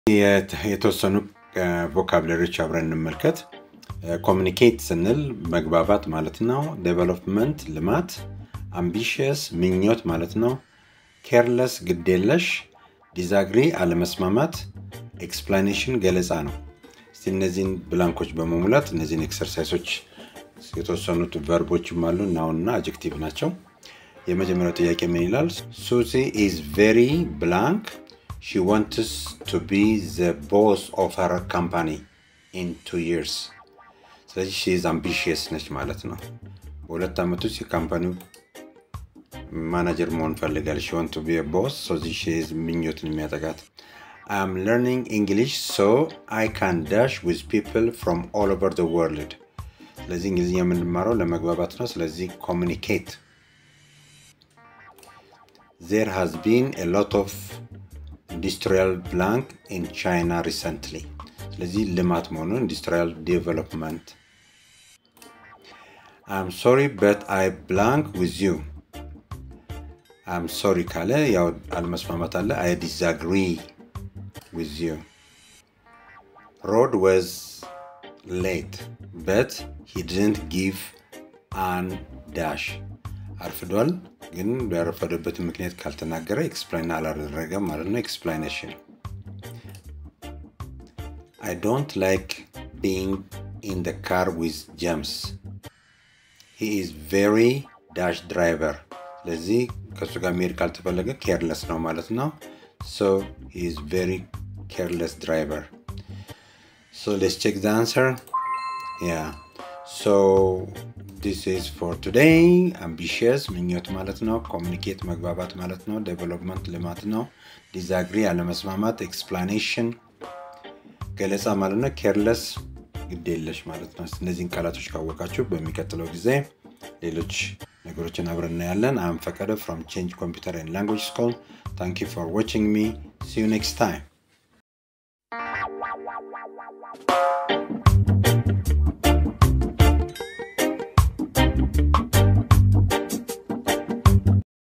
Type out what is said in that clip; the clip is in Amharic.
የተወሰኑ ቮካብለሪዎች አብረን እንመልከት። ኮሚኒኬት ስንል መግባባት ማለት ነው። ዴቨሎፕመንት ልማት፣ አምቢሽየስ ምኞት ማለት ነው። ኬርለስ ግዴለሽ፣ ዲዛግሪ አለመስማማት፣ ኤክስፕላኔሽን ገለጻ ነው። እስቲ እነዚህን ብላንኮች በመሙላት እነዚህን ኤክሰርሳይሶች የተወሰኑት ቨርቦችም አሉ ናውንና አጀክቲቭ ናቸው። የመጀመሪያው ጥያቄ ምን ይላል? ሱዚ ኢዝ ቬሪ ብላንክ ሺ ዋንትስ ቱ ቢ ዘ ቦስ ኦፍ ሀር ካምፓኒ ኢን ቱ ይርስ። ስለዚህ ሺ ኢዝ አምቢሽየስ ነች ማለት ነው። በሁለት ዓመት ውስጥ የካምፓኒው ማናጀር መሆን ፈልጋለች። ሺ ዋንት ቱ ቢ ቦስ ስለዚህ ሺ ኢዝ ምኞትን የሚያጠቃት አይ አም ለርኒንግ እንግሊሽ ሶ አይ ካን ዳሽ ዊዝ ፒፕል ፍሮም ኦል ኦቨር ዘ ወርልድ። ስለዚህ እንግሊዝኛ የምንማረው ለመግባባት ነው። ስለዚህ ኮሚኒኬት ዜር ሃዝ ቢን ኤ ሎት ኦፍ ኢንዱስትሪያል ብላንክ ኢን ቻይና ሪሰንትሊ። ስለዚህ ልማት መሆኑን ኢንዱስትሪያል ዴቨሎፕመንት። አም ሶሪ በት አይ ብላንክ ዊዝ ዩ። አም ሶሪ ካለ ያው አለመስማማት አለ። አይ ዲዛግሪ ዊዝ ዩ። ሮድ ወዝ ሌት በት ሂ ድንት ጊቭ አን ዳሽ አርፍዷል ግን ያረፈደበትን ምክንያት ካልተናገረ ኤክስፕላይን አላደረገም ማለት ነው። ኤክስፕላኔሽን አይ ዶንት ላይክ ቢንግ ኢን ደ ካር ዊዝ ጀምስ ሂ ኢዝ ቬሪ ዳሽ ድራይቨር። ስለዚህ ከእሱ ጋር መሄድ ካልተፈለገ ኬርለስ ነው ማለት ነው። ሶ ሂ ኢዝ ቬሪ ኬርለስ ድራይቨር። ሶ ሌትስ ቼክ ዘ አንሰር ያ ሶ ዲስ ኢዝ ፎር ቱዴይ አምቢሽየስ ምኞት ማለት ነው። ኮሚኒኬት መግባባት ማለት ነው። ዴቨሎፕመንት ልማት ነው። ዲዛግሪ አለመስማማት፣ ኤክስፕላኔሽን ገለጻ ማለት ነው። ኬርለስ ግዴለሽ ማለት ነው። እነዚህን ቃላቶች ካወቃችሁ በሚቀጥለው ጊዜ ሌሎች ነገሮችን አብረን እናያለን። አም ፈቀደ ፍሮም ቼንጅ ኮምፒውተር ኤንድ ላንጉጅ ስኩል ታንክ ዩ ፎር ዋቺንግ ሚ ሲ ዩ ኔክስት ታይም